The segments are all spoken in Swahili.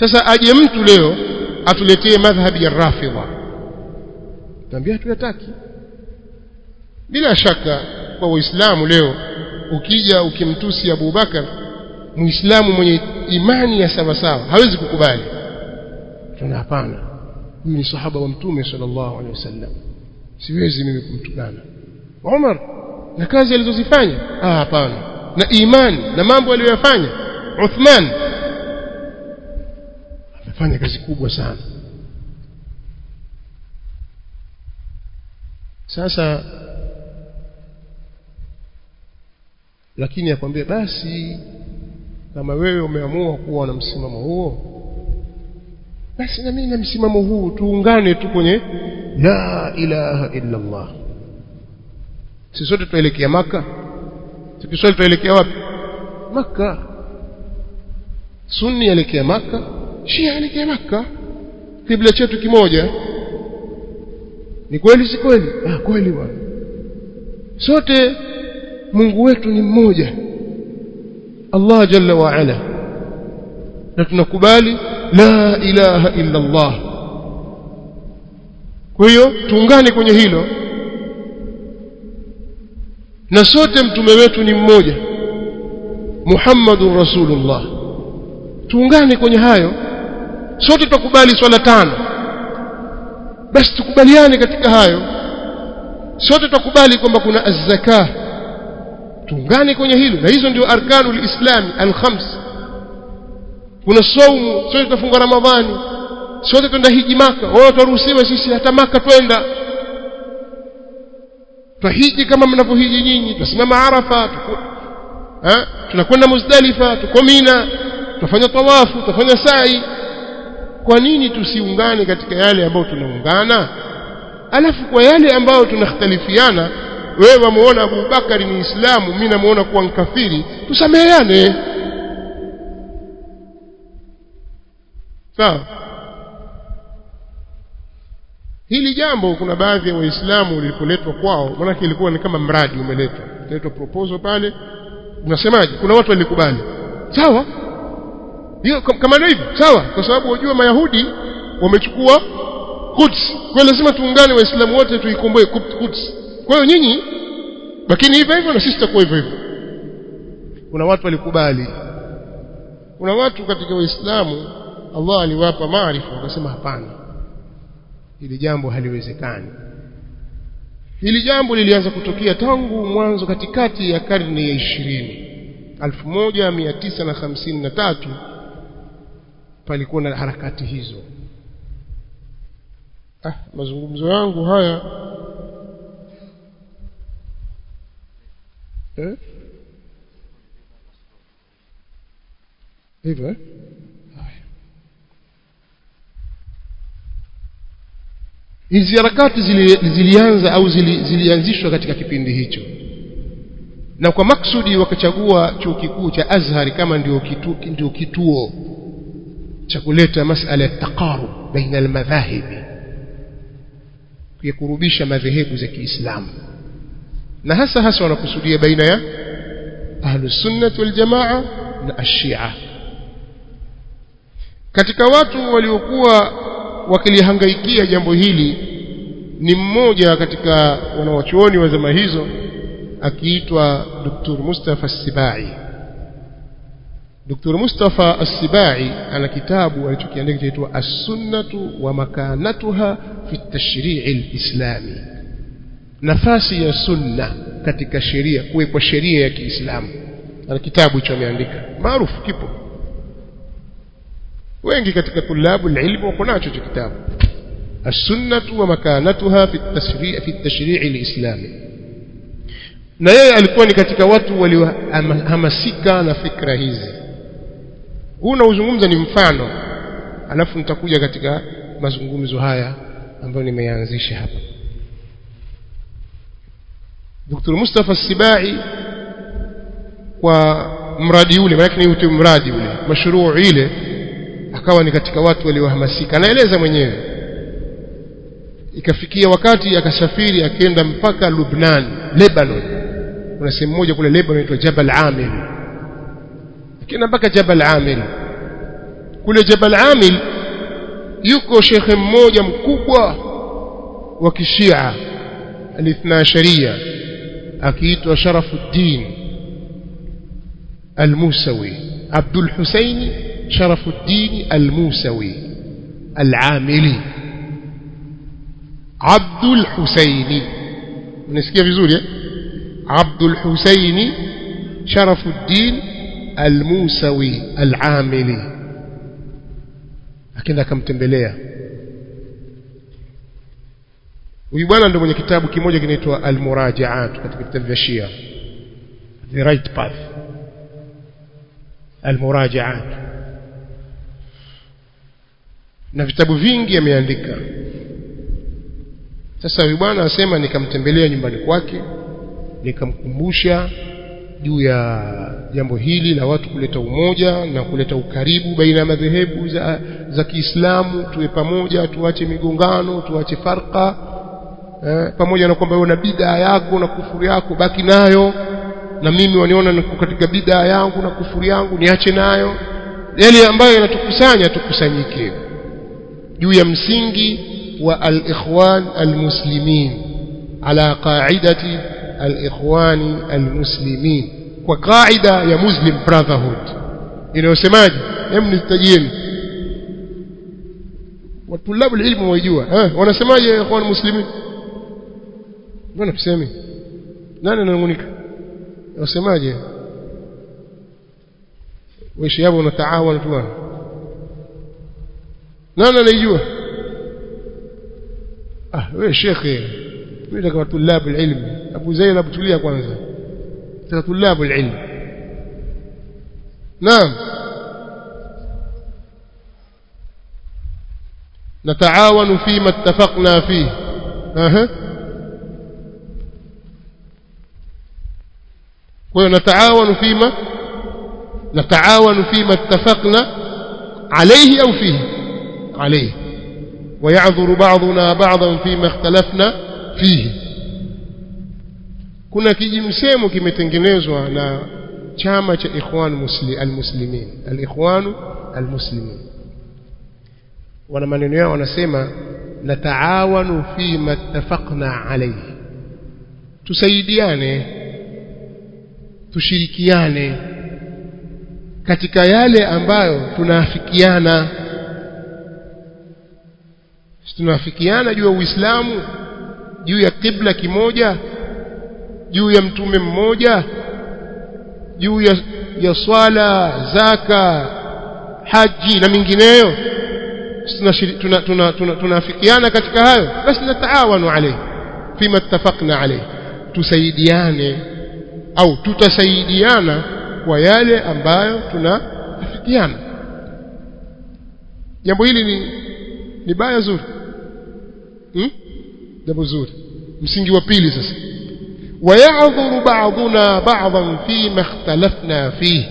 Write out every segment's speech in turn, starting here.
sasa aje mtu leo atuletee madhhabi ya rafidha tambia tuyataki bila shaka kwa waislamu leo ukija ukimtusi Abu Bakar muislamu mwenye imani ya sawa sawa hawezi kukubali tuna hapana huyu ni sahaba wa mtume sallallahu alaihi wasallam siwezi mimi kumtukana Umar na kazi alizozifanya ah hapana na imani na mambo aliyoyafanya Uthman amefanya kazi kubwa sana sasa lakini akwambia basi kama wewe umeamua kuwa na msimamo huo basi na mimi na msimamo huu tuungane tu kwenye la ilaha illa Allah sisi sote tuelekea maka tukiswali tuelekea wapi maka sunni elekea maka shia elekea maka kibla chetu kimoja ni kweli si kweli ah kweli bwana sote Mungu wetu ni mmoja Allah jalla wa ala na tunakubali la ilaha illa Allah kwa hiyo tuungane kwenye hilo na sote mtume wetu ni mmoja Muhammadur Rasulullah tuungane kwenye hayo sote tukubali swala tano basi tukubaliane katika hayo sote tukubali kwamba kuna az-zakah tuungane kwenye hilo na hizo ndio arkanul islami al-khams kuna saumu sote tutafunga ramadhani sote twenda hiji maka wao turuhusiwe sisi hata maka twenda twahiji kama mnavyohiji nyinyi tusimama arafa eh tunakwenda muzdalifa tuko mina tutafanya tawafu tutafanya sa'i kwa nini tusiungane katika yale ambayo tunaungana alafu kwa yale ambayo tunakhtalifiana wewe wamuona Abu Bakari ni Islamu mimi namuona kuwa mkafiri tusameheane sawa hili jambo kuna baadhi ya waislamu lilipoletwa kwao maanake ilikuwa ni kama mradi umeletwa italetwa proposal pale unasemaje kuna watu walikubali sawa hiyo kama ndio hivyo sawa kwa sababu wajua mayahudi wamechukua Quds kwa lazima tuungane waislamu wote tuikomboe Quds kwa hiyo nyinyi lakini hivyo hivyo na sisi tutakuwa hivyo hivyo kuna watu walikubali kuna watu katika waislamu Allah aliwapa maarifa wakasema hapana hili jambo haliwezekani hili jambo lilianza kutokea tangu mwanzo katikati ya karne ya ishirini 1953 palikuwa na harakati hizo ah mazungumzo yangu haya eh hivyo eh hizi harakati zili, zilianza au zili, zilianzishwa katika kipindi hicho na kwa maksudi wakachagua chuo kikuu cha Azhar kama ndio kitu, ndio kituo cha kuleta masala ya taqarub baina almadhahibi kukurubisha madhehebu za Kiislamu na hasa hasa wanakusudia baina ya ahlus sunnah wal jamaa na ashia katika watu waliokuwa wakilihangaikia jambo hili ni mmoja katika wanawachuoni wa zama hizo akiitwa Dr. Mustafa Sibai Dr. Mustafa As-Sibai ana kitabu alichokiandika kinaitwa As-Sunnatu wa makanatuha fi at-tashri' al-islami nafasi ya sunna katika sheria kuwekwa sheria ya Kiislamu ana kitabu hicho ameandika maarufu kipo wengi katika tulabu ilmu wako nacho hicho kitabu as-sunnatu wa makanatuha fi at-tashri' fi at-tashri' al-islami na yeye alikuwa ni katika watu waliohamasika na fikra hizi huu nauzungumza ni mfano alafu nitakuja katika mazungumzo haya ambayo nimeyaanzisha hapa Dr. Mustafa Sibai kwa mradi ule maana ni ute mradi ule mashruu ile akawa ni katika watu waliohamasika anaeleza mwenyewe ikafikia wakati akasafiri akaenda mpaka Lubnan Lebanon kuna sehemu moja kule Lebanon inaitwa Jabal Amir akaenda mpaka Jabal Amir kule Jabal Amil yuko shekhe mmoja mkubwa wa kishia alithna sharia akiitwa Sharafuddin Al-Musawi Abdul Husaini Sharafuddin Al-Musawi Al-Amili Abdul Husaini unasikia vizuri eh Abdul Husaini Sharafuddin Al-Musawi Al-Amili akaenda akamtembelea huyu bwana ndio mwenye kitabu kimoja kinaitwa Al-Murajaat katika vitabu vya Shia The Right Path Al-Murajaat na vitabu vingi ameandika sasa huyu bwana asema nikamtembelea nyumbani kwake nikamkumbusha juu ya jambo hili la watu kuleta umoja na kuleta ukaribu baina ya madhehebu za, za Kiislamu tuwe pamoja tuache migongano tuache farqa eh, pamoja na kwamba una bid'a yako na kufuru yako baki nayo na mimi waniona niko katika bid'a yangu na kufuru yangu niache nayo yale ambayo yanatukusanya tukusanyike juu ya msingi wa al-ikhwan al-muslimin ala qa'idati al-ikhwani al-muslimin kwa kaida ya muslim brotherhood inayosemaje hem nitajieni watulabu ilmu waijua eh wanasemaje ya ikhwan muslimin mbona tuseme nani ananungunika wasemaje wishi hapo unataawana tu nani anajua ah wewe shekhe mimi kama tulabu ilmu Abu Zainab tulia kwanza katika tulabu ilmu naam نتعاون فيما اتفقنا فيه اها ونتعاون فيما نتعاون فيما اتفقنا عليه او فيه عليه ويعذر بعضنا بعضا فيما اختلفنا فيه kuna kijimsemo kimetengenezwa na chama cha ikhwan musli almuslimin alikhwan almuslimin wana maneno yao wanasema nataawanu fima ittafaqna alayhi tusaidiane tushirikiane katika yale ambayo tunaafikiana tunaafikiana juu ya Uislamu juu ya kibla kimoja juu ya mtume mmoja juu ya, ya swala zaka haji na mingineyo tunaafikiana tuna, tuna, tuna katika hayo basi nataawanu alayhi fima ittafaqna alayhi tusaidiane au tutasaidiana kwa yale ambayo tunaafikiana jambo hili ni ni baya zuri hmm? jambo zuri msingi wa pili sasa ويعذر بعضنا بعضا فيما اختلفنا فيه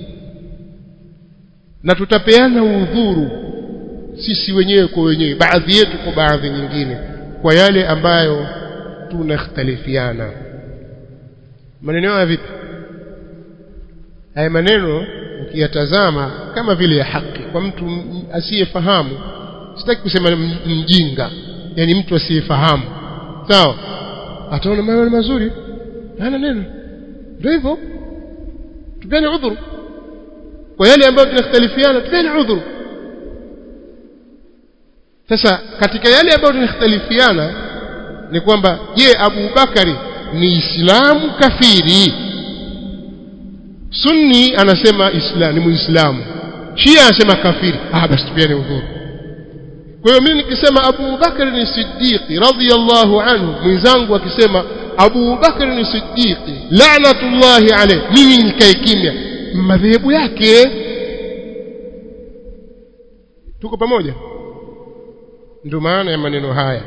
na tutapeana udhuru sisi wenyewe kwa wenyewe baadhi yetu kwa baadhi nyingine kwa yale ambayo tunakhtalifiana maneno haya vipi haya maneno ukiyatazama kama vile ya haki kwa mtu asiyefahamu sitaki kusema mjinga yani mtu asiyefahamu sawa ataona maneno mazuri hana neno ndio hivyo tupeni udhuru kwa yale ambayo tunakhtalifiana tupeni udhuru sasa katika yale ambayo tunakhtalifiana ni kwamba je Abu Bakari ni Islamu kafiri Sunni anasema Islam ni Muislamu Shia anasema kafiri ah basi tupiane udhuru kwa hiyo mimi nikisema Abu Bakar ni Siddiqi radhiyallahu anhu mwenzangu akisema Abu Bakar ni Siddiqi la'natullahi alayhi mimi nikae kimya madhehebu yake tuko pamoja ndio maana ya maneno haya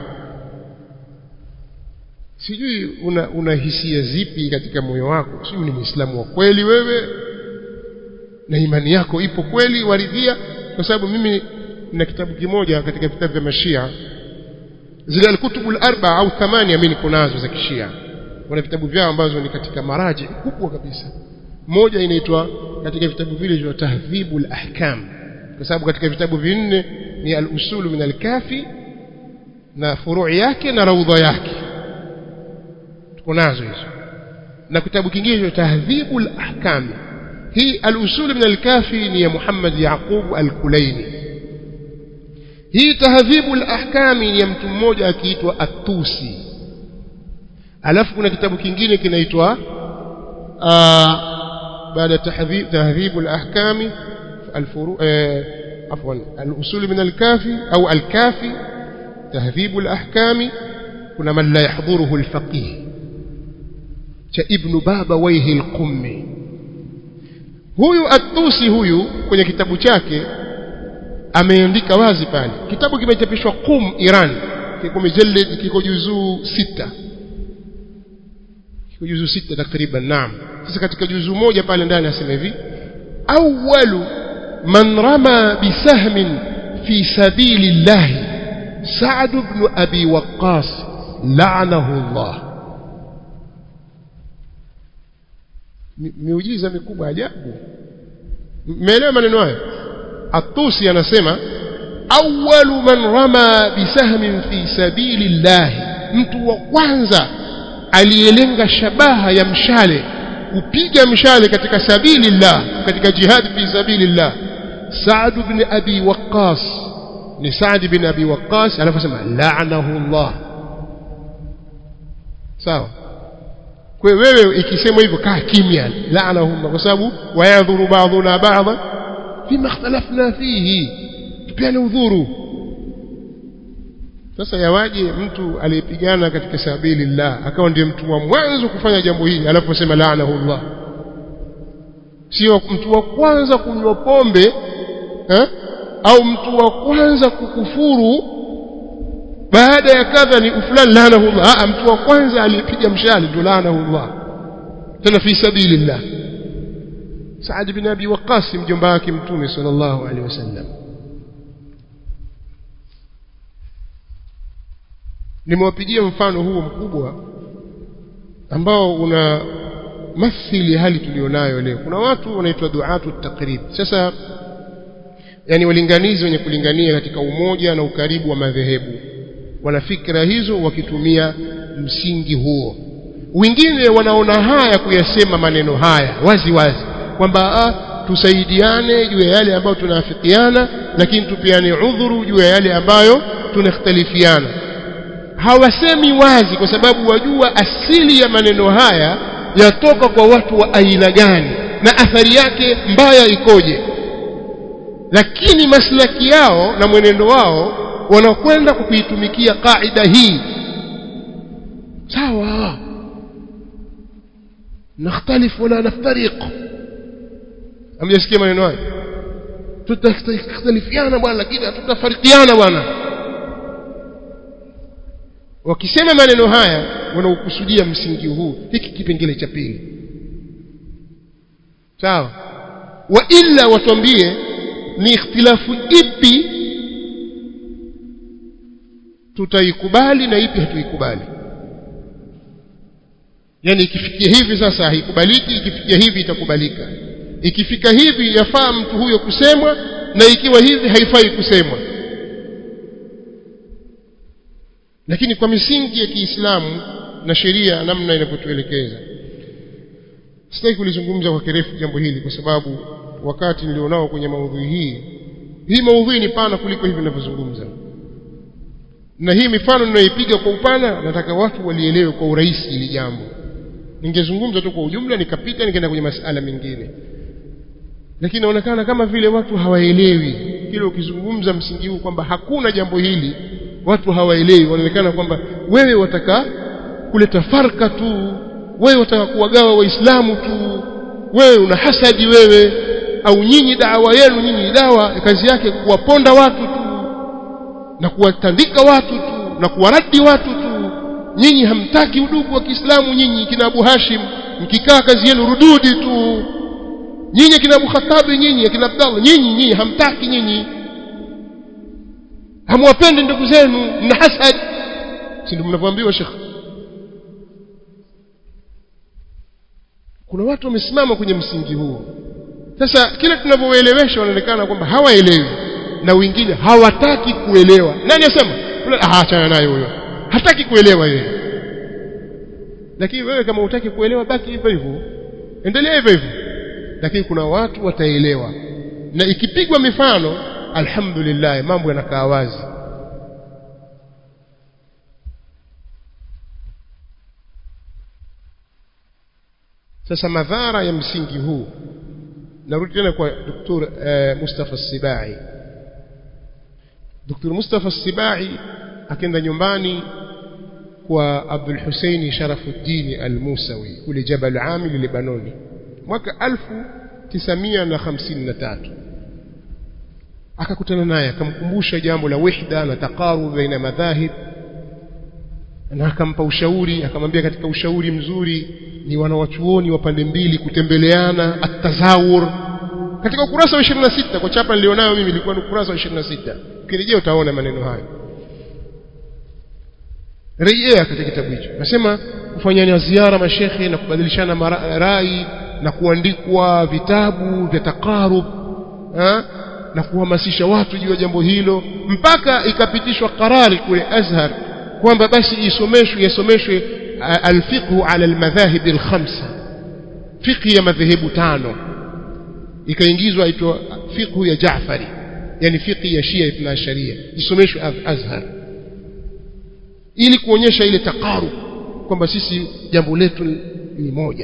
sijui una, una hisia zipi katika moyo wako sijui ni muislamu wa kweli wewe na imani yako ipo kweli waridhia kwa sababu mimi na kitabu kimoja katika vitabu vya mashia zile alkutubul arba au thamani mimi niko nazo za kishia wana vitabu vyao ambazo ni katika maraji kubwa kabisa moja inaitwa katika vitabu vile vya tahdhibul ahkam kwa sababu katika vitabu vinne ni al-usulu min al-kafi na furui yake na raudha yake tuko nazo hizo na kitabu kingine cha tahdhibul ahkam hii al-usul min al-kafi ni ya Muhammad Yaqub al-Kulaini hii tahdhibul ahkam ni ya mtu mmoja akiitwa At-Tusi alafu kuna kitabu kingine kinaitwa baada tahdhib tahdhibul ahkam الفرو عفوا الأصول من الكافي أو الكافي تهذيب الأحكام كنا من لا يحضره الفقيه ابن بابا ويه القمي huyu atusi huyu kwenye kitabu chake ameandika wazi pale kitabu kimechapishwa Qum Iran kiko mujallid kiko juzuu sita kiko juzuu sita takriban naam sasa katika juzuu moja pale ndani asema hivi awwalu man rama bisahmin fi sabilillah Sa'd ibn Abi Waqqas la'anahu Allah miujiza mikubwa ajabu mmeelewa maneno hayo atusi anasema awwalu man rama bisahmin fi sabilillah mtu wa kwanza aliyelenga shabaha ya mshale kupiga mshale katika sabilillah katika jihad fi sabilillah Sa'd ibn Abi Waqqas ni Sa'd ibn Abi Waqqas anasema la'anahu Allah sawa kwa wewe ikisemwa hivyo kaa kimya la'anahum kwa sababu wayadhuru ba'duna ba'dha fima ikhtalafna fihi tupiane udhuru sasa yawaje mtu aliyepigana katika sabilillah akawa ndiye mtu wa mwanzo kufanya jambo hili alafu sema la'anahu Allah sio mtu wa kwanza kunywa pombe eh? au mtu wa kwanza kukufuru baada ya kadha ni fulani laanahu Allah ah mtu wa kwanza aliyepiga mshale ndio laanahu Allah tena fi sabilillah Saad bin Abi Waqqas mjomba wake mtume sallallahu alaihi wasallam nimewapigia mfano huo mkubwa ambao una mathili hali tulionayo leo kuna watu wanaitwa duatu takrib sasa yani walinganizi wenye kulingania katika umoja na ukaribu wa madhehebu wana fikra hizo wakitumia msingi huo wengine wanaona haya kuyasema maneno haya wazi wazi kwamba tusaidiane juu ya yale ambayo tunaafikiana lakini tupiane udhuru juu ya yale ambayo tunakhtalifiana hawasemi wazi kwa sababu wajua asili ya maneno haya yatoka kwa watu wa aina gani na athari yake mbaya ikoje lakini maslaki yao na mwenendo wao wanakwenda kwa kuitumikia kaida hii sawa nakhtalif wala naftariq amjasikia maneno hayo tutakhtalifiana bwana lakini hatutafarikiana bwana wakisema maneno haya wanaokusudia msingi huu hiki kipengele cha pili sawa wa illa watwambie ni ikhtilafu ipi tutaikubali na ipi hatuikubali yani ikifikia hivi sasa haikubaliki ikifikia hivi itakubalika ikifika hivi yafaa mtu huyo kusemwa na ikiwa hivi haifai kusemwa lakini kwa misingi ya Kiislamu na sheria namna inavyotuelekeza sitaki kulizungumza kwa kirefu jambo hili kwa sababu wakati nilionao kwenye maudhui hii hii maudhui ni pana kuliko hivi ninavyozungumza na hii mifano ninayoipiga kwa upana nataka watu walielewe kwa urahisi hili jambo ningezungumza tu kwa ujumla nikapita nikaenda kwenye masala mengine lakini inaonekana kama vile watu hawaelewi kile ukizungumza msingi huu kwamba hakuna jambo hili watu hawaelewi wanaonekana kwamba wewe wataka kuleta farka tu wewe wataka kuwagawa waislamu tu wewe una hasadi wewe au nyinyi dawa yenu nyinyi dawa kazi yake kuwaponda watu tu na kuwatandika watu tu na kuwaradi watu tu nyinyi hamtaki udugu wa Kiislamu nyinyi kina Abu Hashim mkikaa kazi yenu rududi tu nyinyi kina Abu Khattabi nyinyi kina Abdallah nyinyi nyinyi hamtaki nyinyi hamwapendi ndugu zenu mna hasad si ndio mnavyoambiwa Sheikh kuna watu wamesimama kwenye msingi huo sasa kila tunavyoelewesha wanaonekana kwamba hawaelewi na wengine hawataki kuelewa nani asema ah achana naye huyo hataki kuelewa yeye lakini wewe kama hutaki kuelewa baki hivyo hivyo endelea hivyo hivyo lakini kuna watu wataelewa na ikipigwa mifano alhamdulillah mambo yanakaa wazi sasa madhara ya msingi huu narudi tena kwa Dr. eh, Mustafa Sibai Dr. Mustafa Sibai akaenda nyumbani kwa Abdul Hussein Sharafuddin Al-Musawi kule Jabal Amil Lebanoni mwaka 1953 akakutana naye akamkumbusha jambo la wihda na taqarub baina madhahib na akampa ushauri akamwambia katika ushauri mzuri ni wanawachuoni wa pande mbili kutembeleana atazawur katika ukurasa wa 26 kwa chapa nilionayo mimi ilikuwa ni ukurasa wa 26 ukirejea utaona maneno hayo rejea katika kitabu hicho nasema kufanyana ziara mashekhe na kubadilishana rai na kuandikwa vitabu vya takarub na kuhamasisha watu juu ya jambo hilo mpaka ikapitishwa karari kule Azhar kwamba basi isomeshwe yasomeshwe alfiqhu ala almadhahib alkhamsa fiqhi ya madhehebu tano ikaingizwa aitwa fiqhu ya Jaafari yani fiqhi ya Shia ibn Sharia isomeshwe Azhar ili kuonyesha ile taqarub kwamba sisi jambo letu ni moja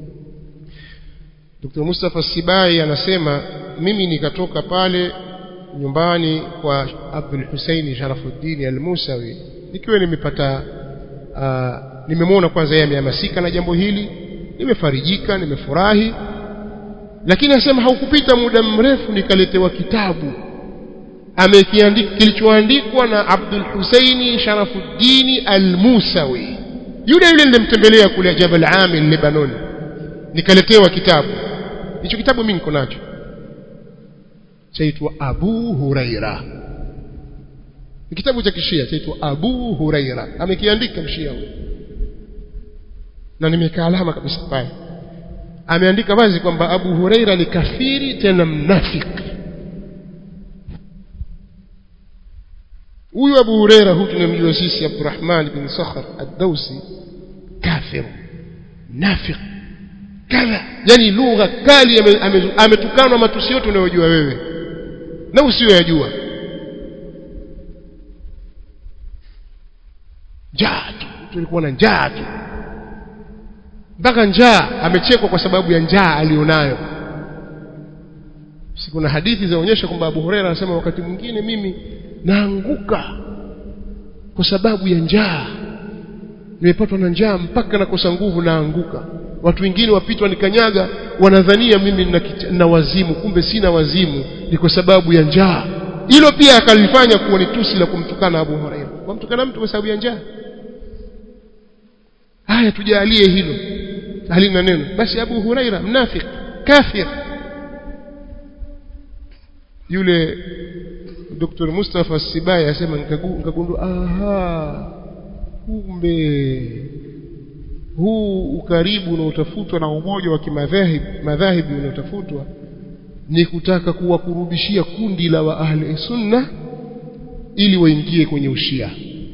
Dr. Mustafa Sibai anasema mimi nikatoka pale nyumbani kwa Abdul Hussein Sharafuddin Al-Musawi nikiwa nimepata uh, nimemwona kwanza yeye amehamasika na jambo hili nimefarijika nimefurahi lakini anasema haukupita muda mrefu nikaletewa kitabu amekiandika kilichoandikwa na Abdul Hussein Sharafuddin Al-Musawi yule yule nilimtembelea kule Jabal Amil Lebanon nikaletewa kitabu hicho kitabu mimi niko nacho chaitwa Abu Huraira ni kitabu cha kishia chaitwa Abu Huraira amekiandika mshia huyo na nimekaa alama kabisa pale ameandika wazi kwamba Abu Huraira ni kafiri tena mnafiki huyu Abu Huraira huyu tunamjua sisi Abdurrahman bin Sakhar ad-Dawsi kafir nafiq kadha yani lugha kali ametukanwa matusi yote unayojua wewe na usiyoyajua njaa tu tulikuwa na njaa tu mpaka njaa amechekwa kwa sababu ya njaa alionayo si kuna hadithi zinaonyesha kwamba Abu Huraira anasema wakati mwingine mimi naanguka kwa sababu ya njaa nimepatwa na njaa mpaka nakosa nguvu naanguka watu wengine wapitwa nikanyaga wanadhania mimi na wazimu kumbe sina wazimu ni kwa sababu ya njaa hilo pia akalifanya kuwa ni tusi la kumtukana Abu Huraira wamtukana mtu kwa sababu ya njaa haya tujalie hilo halina neno basi Abu Huraira mnafik kafir yule Dr. Mustafa Sibai asema nikagundua aha kumbe huu ukaribu unaotafutwa na umoja wa kimadhahib madhahibi unaotafutwa ni kutaka kuwakurubishia kundi la wa ahli sunna ili waingie kwenye ushia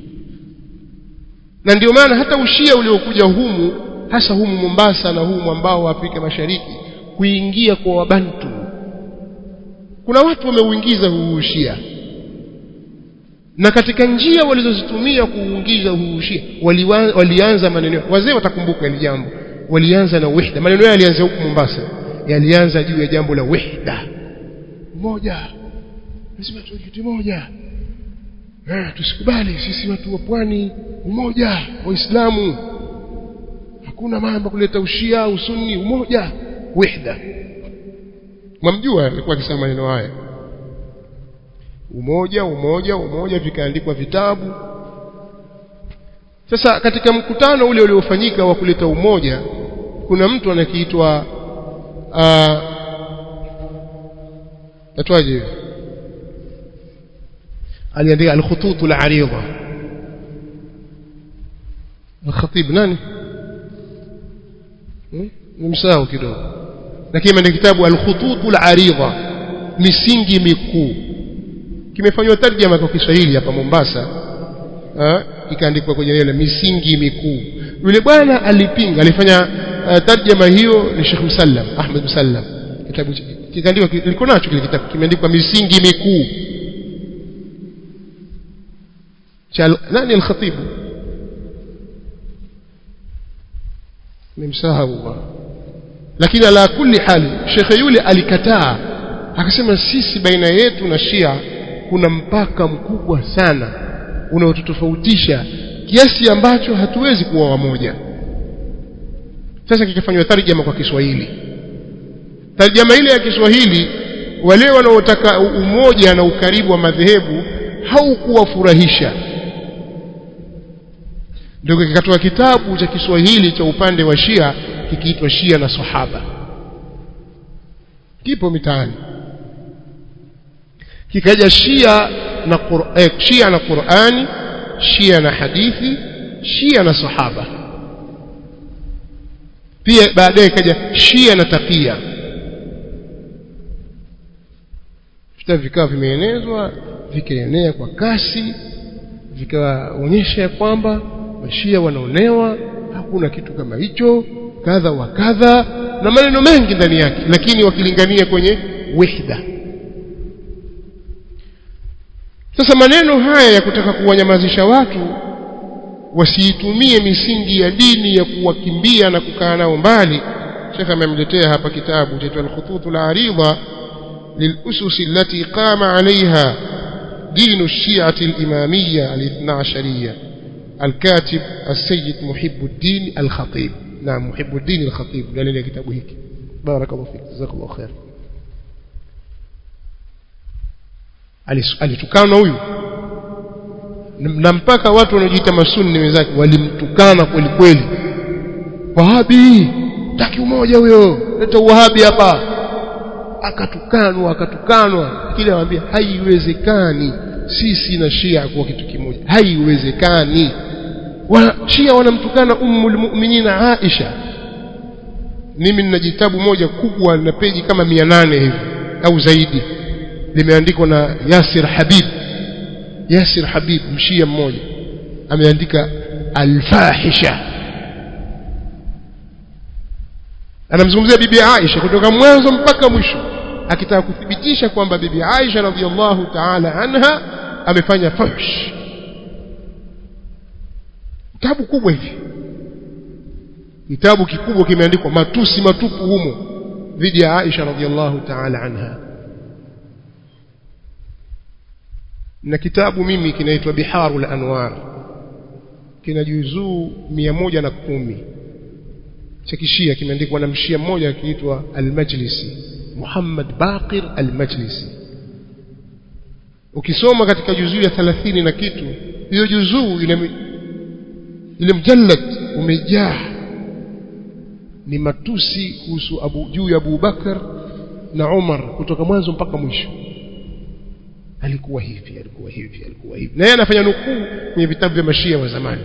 na ndio maana hata ushia uliokuja humu hasa humu Mombasa na humu ambao wa Afrika Mashariki kuingia kwa wabantu kuna watu wameuingiza huu ushia na katika njia walizozitumia kuuingiza huu ushia walianza maneno wazee watakumbuka hili jambo walianza na wihda maneno yao yalianza huku Mombasa yalianza juu ya jambo la wihda moja lazima tuwe kitu moja eh tusikubali sisi watu wa pwani umoja waislamu hakuna mambo kuleta ushia usunni umoja wihda mwamjua alikuwa akisema maneno haya umoja umoja umoja vikaandikwa vitabu sasa katika mkutano ule uliofanyika wa kuleta umoja kuna mtu anakiitwa tatwaje aliandika al-khutut al-arida al-khatib nani nimsahau kidogo lakini ameandika kitabu al-khututul aridha misingi mikuu kimefanywa tarjama kwa Kiswahili hapa Mombasa ikaandikwa kwenye ile misingi mikuu yule bwana alipinga alifanya uh, tarjama hiyo ni Sheikh Musallam Ahmed Musallam kitabu kikaandikwa liko nacho kile kitabu kimeandikwa misingi mikuu cha nani al-khatib nimsahau lakini ala kulli hali shekhe yule alikataa akasema sisi baina yetu na Shia kuna mpaka mkubwa sana unaotutofautisha kiasi ambacho hatuwezi kuwa wamoja sasa kikafanywa tarjama kwa Kiswahili tarjama ile ya Kiswahili wale wanaotaka umoja na ukaribu wa madhehebu haukuwafurahisha ndio kikatoa kitabu cha Kiswahili cha upande wa Shia kikiitwa Shia na Sahaba kipo mitaani kikaja Shia na eh, Shia na Qur'ani Shia na hadithi Shia na Sahaba pia baadaye kaja Shia na takia vitabu vikawa vimeenezwa vikaenea kwa kasi vikaonyesha ya kwamba mashia wanaonewa hakuna kitu kama hicho kadha wa kadha na maneno mengi ndani yake lakini wakilingania kwenye wihda sasa maneno haya ya kutaka kuwanyamazisha watu wasiitumie misingi ya dini ya kuwakimbia na kukaa nao mbali shekhe amemletea hapa kitabu chaitwa al-khututul aridha للأسس التي قام عليها دين الشيعة الإمامية الاثنى عشرية الكاتب السيد محب الدين الخطيب نعم محب الدين الخطيب قال لي كتابه هيك بارك الله فيك جزاك الله خير alitukana huyu na mpaka watu wanaojiita masunni wenzake walimtukana kweli kweli wahabi taki umoja huyo leta uwahabi hapa akatukanwa akatukanwa kile anamwambia haiwezekani sisi na Shia kuwa kitu kimoja haiwezekani wa Shia wanamtukana ummul mu'minina Aisha mimi nina jitabu moja kubwa na peji kama 800 hivi au zaidi limeandikwa na Yasir Habib Yasir Habib mshia mmoja ameandika al-fahisha anamzungumzia bibi Aisha kutoka mwanzo mpaka mwisho akitaka kuthibitisha kwamba bibi Aisha radhiallahu ta'ala anha amefanya fuhsh kitabu kubwa hivi kitabu kikubwa kimeandikwa matusi matupu humo dhidi ya Aisha radhiallahu ta'ala anha na kitabu mimi kinaitwa Biharul Anwar kina juzuu mia moja na kumi cha kishia kimeandikwa na mshia mmoja akiitwa Al-Majlisi Muhammad Baqir Al-Majlisi ukisoma katika juzuu ya 30 na kitu hiyo juzuu ile ile mjallad umejaa ni matusi kuhusu Abu juu ya Abu Bakar na Umar kutoka mwanzo mpaka mwisho alikuwa hivi alikuwa hivi alikuwa hivi na yeye anafanya nukuu kwenye vitabu vya mashia wa zamani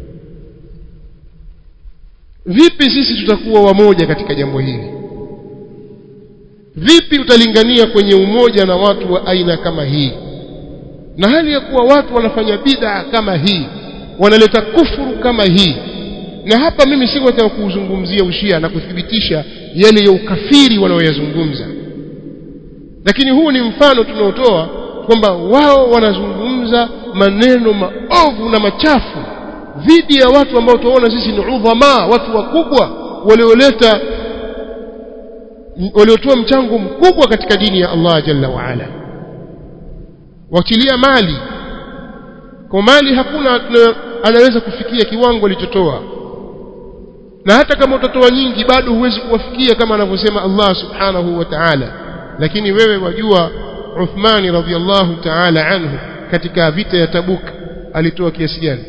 vipi sisi tutakuwa wamoja katika jambo hili vipi utalingania kwenye umoja na watu wa aina kama hii na hali ya kuwa watu wanafanya bid'a kama hii wanaleta kufuru kama hii na hapa mimi siko nataka kuuzungumzia ushia na kuthibitisha yale ya ukafiri wanaoyazungumza lakini huu ni mfano tunaotoa kwamba wao wanazungumza maneno maovu na machafu dhidi ya watu ambao tunaona sisi ni udhama watu wakubwa walioleta waliotoa mchango mkubwa katika dini ya Allah jalla wa ala wakilia mali kwa mali hakuna anaweza kufikia kiwango alichotoa na hata kama utatoa nyingi bado huwezi kuwafikia kama anavyosema Allah subhanahu wa ta'ala lakini wewe wajua Uthmani radhiallahu ta'ala anhu katika vita ya Tabuk alitoa kiasi gani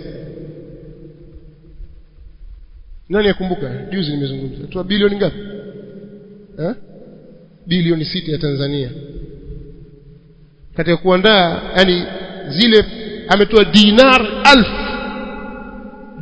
nani yakumbuka juzi nimezungumza toa bilioni ngapi eh bilioni sita ya Tanzania katika kuandaa yani zile ametoa dinar alf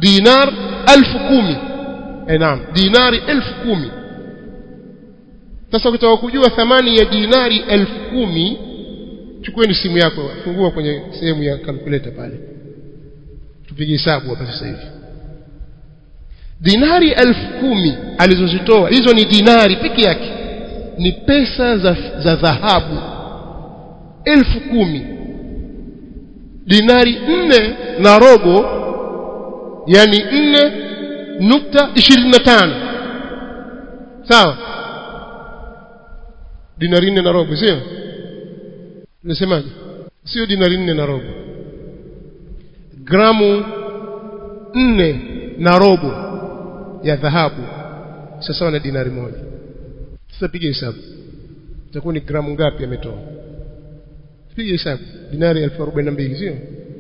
dinar alf kumi eh naam dinari elfu kumi sasa ukitaka kujua thamani ya dinari elfu kumi chukueni simu yako fungua kwenye sehemu ya calculator pale tupige hesabu hapa sasa hivi dinari elfu kumi alizozitoa hizo ni dinari peke yake ni pesa za, za dhahabu elfu kumi dinari nne na robo yani nne nukta ishirini na tano sawa dinari nne na robo sio unasemaje sio dinari nne na robo gramu nne na robo ya dhahabu sawa na dinari moja sasa piga hesabu itakuwa ni gramu ngapi ametoa piga hesabu dinari elfu arobaini na mbili sio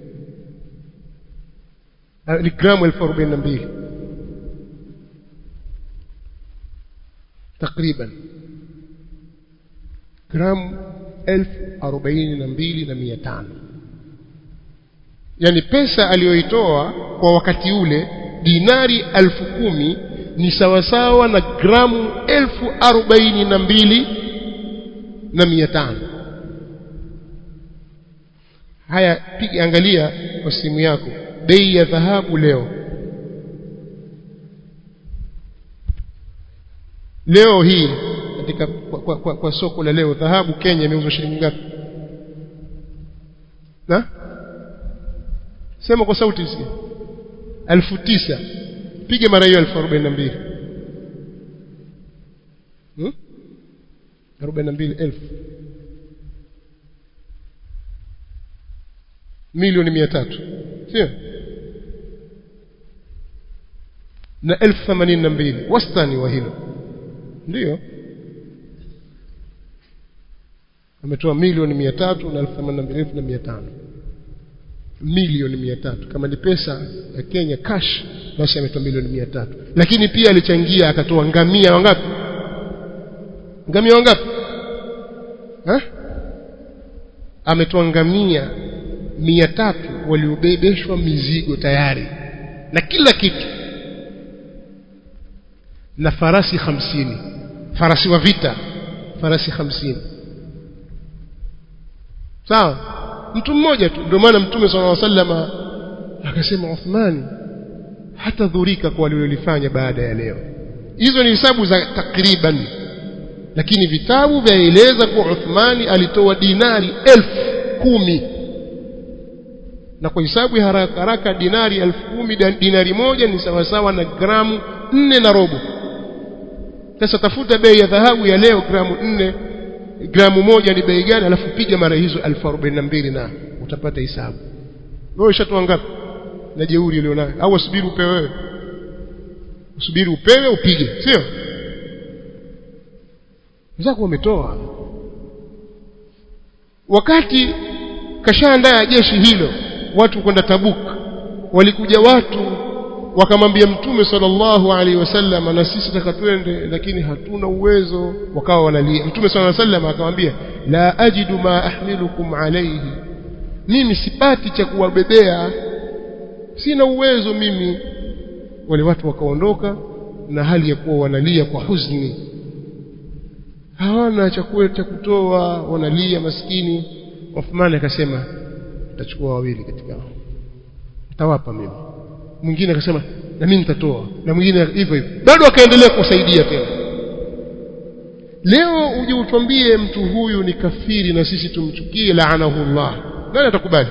ni gramu elfu arobaini na mbili takriban gramu elfu arobaini na mbili na mia tano yaani pesa aliyoitoa kwa wakati ule dinari elfu kumi ni sawasawa na gramu elfu arobaini na mbili na mia tano haya piga angalia kwa simu yako bei ya dhahabu leo leo hii katika kwa, kwa, kwa, kwa soko la leo dhahabu Kenya imeuzwa shilingi ngapi na sema kwa sauti isikie elfu tisa pige mara hiyo elfu arobaini na mbili hmm? arobaini na mbili elfu milioni mia tatu sio na elfu themanini na mbili wastani wa hilo ndiyo ametoa milioni mia tatu na elfu themanini na mbili elfu na mia tano milioni mia tatu kama ni pesa ya Kenya cash basi ametoa milioni mia tatu lakini pia alichangia akatoa ngamia wangapi ngamia wangapi ha? ametoa ngamia mia tatu waliobebeshwa mizigo tayari na kila kitu na farasi hamsini farasi wa vita farasi hamsini sawa mtu mmoja tu ndio maana mtume sallallahu alaihi wasallam akasema Uthmani hata dhurika kwa walilolifanya baada ya leo hizo ni hesabu za takriban lakini vitabu vyaeleza kuwa Uthmani alitoa dinari elfu kumi na kwa hesabu ya haraka haraka dinari elfu kumi dinari moja ni sawasawa na gramu nne na robo sasa tafuta bei ya dhahabu ya leo gramu nne gramu moja ni bei gani alafu piga mara hizo elfu arobaini na mbili na utapata hesabu wewe ushatoa ngapi na jeuri ulionayo au usubiri upewe wewe usubiri upewe upige sio wenzako wametoa wakati kashaandaa jeshi hilo watu kwenda Tabuk walikuja watu wakamwambia mtume sallallahu alaihi wasallam na sisi taka twende lakini hatuna uwezo wakawa wanalia mtume sallallahu alaihi wasallam akamwambia la ajidu ma ahmilukum alayhi mimi sipati cha kuwabebea sina uwezo mimi wale watu wakaondoka na hali ya kuwa wanalia kwa huzuni hawana chakula cha kutoa wanalia maskini Uthman akasema nitachukua wawili katika hao nitawapa mimi mwingine akasema na mimi nitatoa na mwingine hivyo hivyo bado akaendelea kusaidia tena leo uje utwambie mtu huyu ni kafiri na sisi tumchukie laanahullah nani atakubali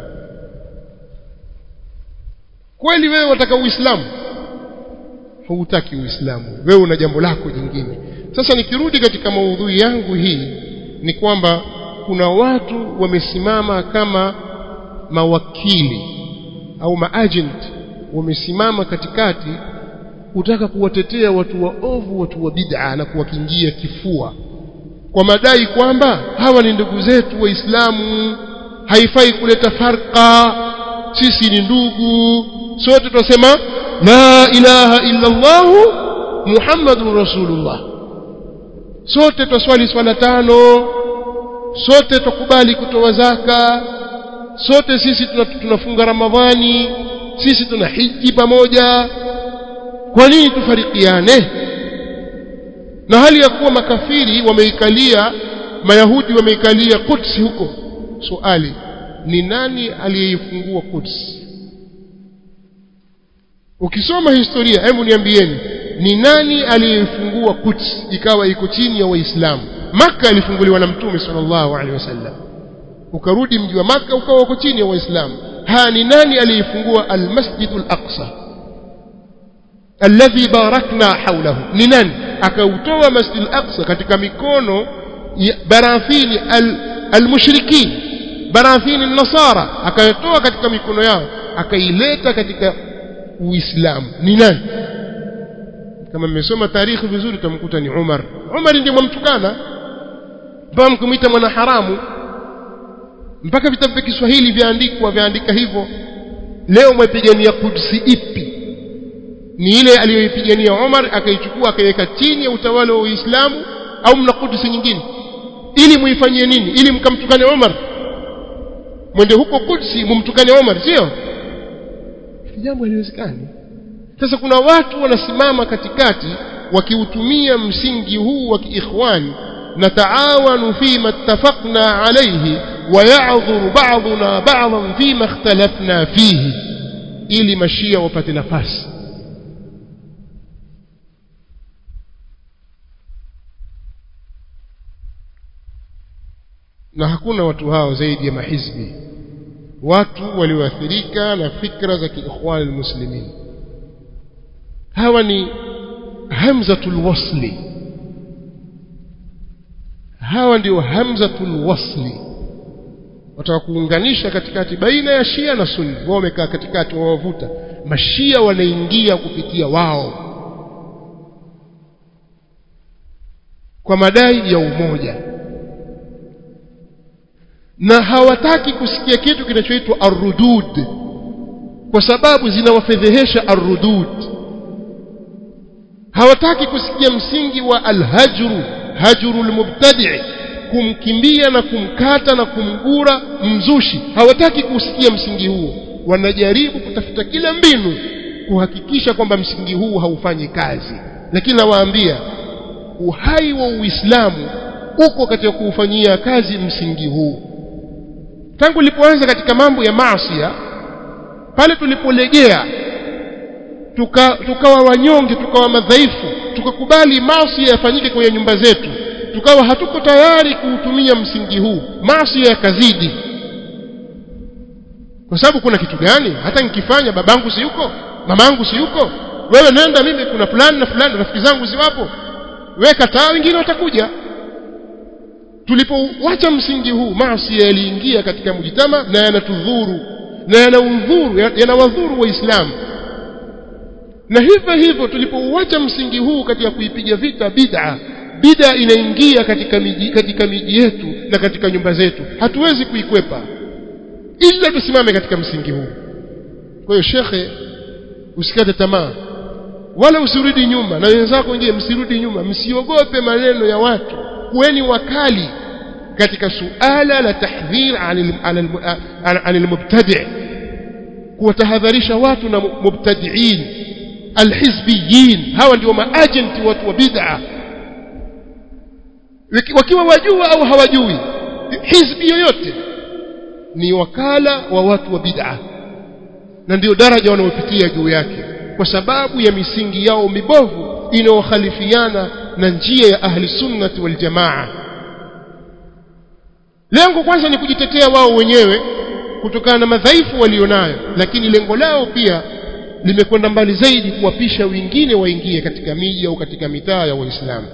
kweli wewe wataka uislamu hautaki uislamu wewe una jambo lako jingine sasa nikirudi katika maudhui yangu hii ni kwamba kuna watu wamesimama kama mawakili au maagent wamesimama katikati kutaka kuwatetea watu waovu watu wa bid'a na kuwakingia kifua kwa madai kwamba hawa ni ndugu zetu waislamu haifai kuleta farqa sisi ni ndugu sote tunasema la ilaha illa Allah Muhammadur Rasulullah sote twaswali swala tano sote tukubali kutoa zaka sote sisi tunafunga ramadhani sisi tuna hiji pamoja kwa nini tufarikiane na hali ya kuwa makafiri wameikalia mayahudi wameikalia Quds huko swali ni nani aliyeifungua Quds ukisoma historia hebu niambieni ni nani aliyeifungua Quds ikawa iko chini ya waislamu maka ilifunguliwa na mtume sallallahu alaihi wasallam ukarudi mji wa maka ukawa uko chini ya waislamu ha ni nani aliyeifungua almasjidul aqsa alladhi barakna hawlahu ni nani akautoa masjidul aqsa katika mikono ya barathini almushrikin barathini nasara akayatoa katika mikono yao akaileta katika uislamu ni nani kama mmesoma tarikhi vizuri utamkuta ni Umar Umar ndiye mwamtukana mpaka mkumita mwana haramu mpaka vitabu vya Kiswahili vyaandikwa vyaandika hivyo leo mwepigania Kudsi ipi ni ile aliyoipigania Umar akaichukua akaiweka chini ya utawala wa Uislamu au mna Kudsi nyingine ili muifanyie nini ili mkamtukane Umar mwende huko Kudsi mumtukane Umar sio jambo haliwezekani sasa kuna watu wanasimama katikati wakiutumia msingi huu wa kiikhwani nataawanu fima ittafaqna alayhi ويعذر بعضنا بعضا فيما اختلفنا فيه ili mashia wapate nafasi na hakuna watu hao zaidi ya mahizbi watu walioathirika na fikra za kiikhwan almuslimin hawa ni hamzatul wasli hawa ndio hamzatul wasli wataka kuunganisha katikati baina ya Shia na Sunni wao wamekaa katikati wawavuta mashia wanaingia kupitia wao kwa madai ya umoja na hawataki kusikia kitu kinachoitwa arrudud kwa sababu zinawafedhehesha arrudud hawataki kusikia msingi wa alhajru hajru almubtadi' kumkimbia na kumkata na kumgura mzushi hawataki kusikia msingi huo wanajaribu kutafuta kila mbinu kuhakikisha kwamba msingi huu haufanyi kazi lakini nawaambia uhai wa Uislamu uko katika kuufanyia kazi msingi huu tangu ulipoanza katika mambo ya maasiya pale tulipolegea tukawa tuka wanyonge tukawa madhaifu tukakubali maasi yafanyike kwenye nyumba zetu tukawa hatuko tayari kuutumia msingi huu maasi yakazidi kwa sababu kuna kitu gani hata nikifanya babangu si yuko mamangu si yuko wewe nenda mimi kuna fulani na fulani rafiki zangu ziwapo wewe kataa wengine watakuja tulipowacha msingi huu maasi yaliingia katika mjitama na yanatudhuru na yanaudhuru yanawadhuru waislamu na hivyo hivyo tulipouacha msingi huu katika kuipiga vita bid'a bid'a inaingia katika miji katika miji yetu na katika nyumba zetu hatuwezi kuikwepa ila tusimame katika msingi huu kwa hiyo shekhe usikate tamaa wala usirudi nyuma na wenzako wengine msirudi nyuma msiogope maneno ya watu kuweni wakali katika suala la tahdhir anil mubtadi' kuwatahadharisha watu na mubtadi'in alhizbiyin hawa ndio maagenti watu wa bid'a wakiwa wajua au hawajui hizbi yoyote ni wakala wa watu wa bid'a na ndio daraja wanaopitia juu yake kwa sababu ya misingi yao mibovu inayokhalifiana na njia ya ahli sunnati wal jamaa lengo kwanza ni kujitetea wao wenyewe kutokana na madhaifu walionayo lakini lengo lao pia limekwenda mbali zaidi kuwapisha wengine waingie katika miji au katika mitaa ya waislamu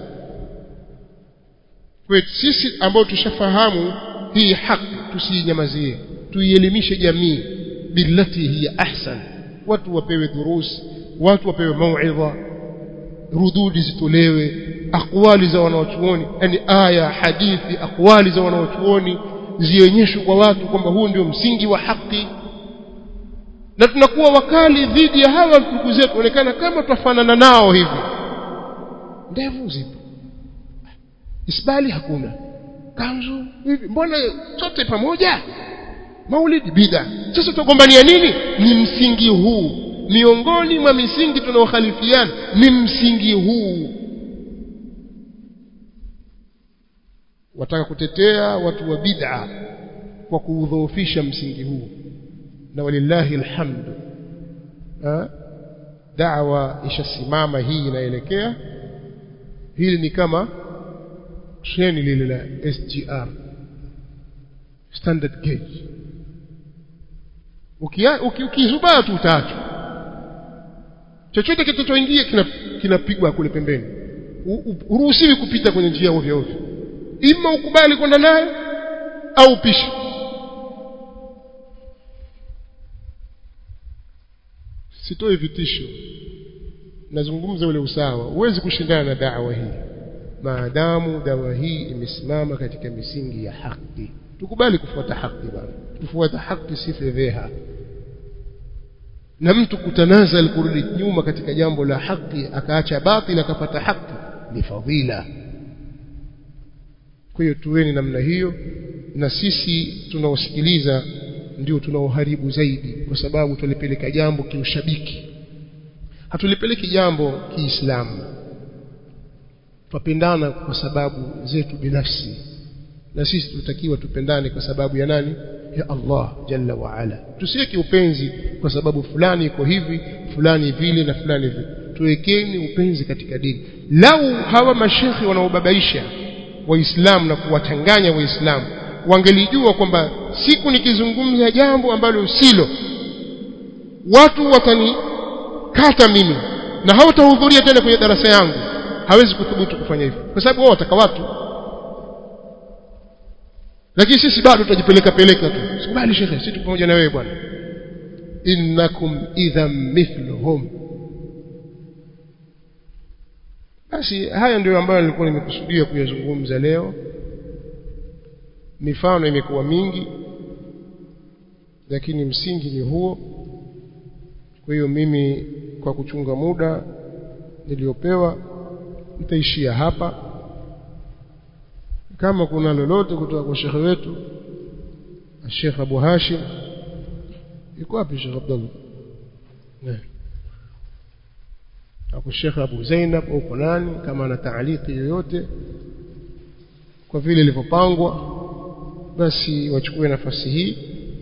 kwetu sisi ambao tushafahamu hii haki tusiinyamazie tuielimishe jamii billati hiya ahsan watu wapewe durusi watu wapewe mauidha rududi zitolewe akwali za wanawachuoni yani aya hadithi akwali za wanawachuoni zionyeshwe kwa watu kwamba huu ndio msingi wa haki na tunakuwa wakali dhidi ya hawa ndugu zetu onekana kama twafanana nao hivi ndevu zipo isbali hakuna kanzu hivi mbona sote pamoja maulidi bida sasa tugombania nini ni msingi huu miongoni mwa misingi tunaokhalifiana ni msingi huu wataka kutetea watu wa bid'a kwa kuudhoofisha msingi huu na walillahi alhamdu da'wa ishasimama hii inaelekea hili ni kama treni lile la SGR standard gauge ukizubaa tu utatu chochote kitachoingia kinapigwa kule pembeni uruhusiwi kupita kwenye njia ovyo ovyo ima ukubali kwenda naye au upishe sitoe vitisho nazungumza ule usawa huwezi kushindana na dawa hii maadamu dawa hii imesimama katika misingi ya haki tukubali kufuata haki bwana kufuata haki si fedheha na mtu kutanazal kurudi nyuma katika jambo la haki akaacha batil akapata haki ni fadhila kwa hiyo tuweni namna hiyo na sisi tunaosikiliza ndio tunaoharibu zaidi kwa sababu tulipeleka jambo kiushabiki hatulipeleki jambo kiislamu tupendana kwa sababu zetu binafsi na sisi tutakiwa tupendane kwa sababu ya nani ya Allah jalla wa ala tusiweke upenzi kwa sababu fulani iko hivi fulani vile na fulani vile tuwekeni upenzi katika dini lau hawa mashekhi wanaobabaisha waislamu na kuwachanganya waislamu wangelijua kwamba siku nikizungumza jambo ambalo silo watu watanikata mimi na hawatahudhuria tena kwenye darasa yangu hawezi kuthubutu kufanya hivyo kwa sababu wao wataka watu lakini sisi bado tutajipeleka peleka tu sikubali shekhe sisi tupo pamoja na wewe bwana innakum idhan mithluhum basi haya ndio ambayo nilikuwa nimekusudia kuyazungumza leo mifano imekuwa mingi lakini msingi ni huo kwa hiyo mimi kwa kuchunga muda niliopewa nitaishia hapa kama kuna lolote kutoka kwa shekhe wetu Sheikh Abu Hashim yuko wapi Sheikh Abdullah eh hapo Sheikh Abu Zainab au kwa nani kama ana taaliki yoyote kwa vile ilivyopangwa basi wachukue nafasi hii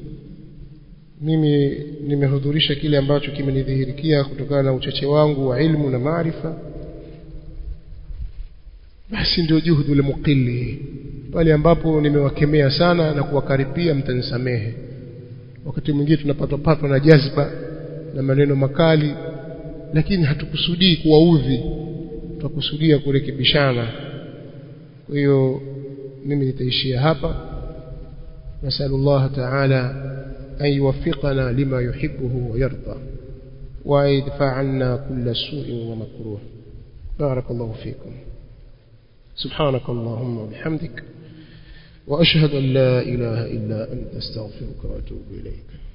mimi nimehudhurisha kile ambacho kimenidhihirikia kutokana na uchache wangu wa ilmu na maarifa basi ndio juhudi ule mukili pale ambapo nimewakemea sana na kuwakaribia mtanisamehe wakati mwingine tunapatwa patwa na jazba na maneno makali lakini hatukusudii kuwaudhi tutakusudia kurekebishana kwa hiyo mimi nitaishia hapa نسأل الله تعالى أن يوفقنا لما يحبه ويرضى ويدفع عنا كل سوء ومكروه بارك الله فيكم سبحانك اللهم وبحمدك وأشهد أن لا إله إلا أنت استغفرك وأتوب إليك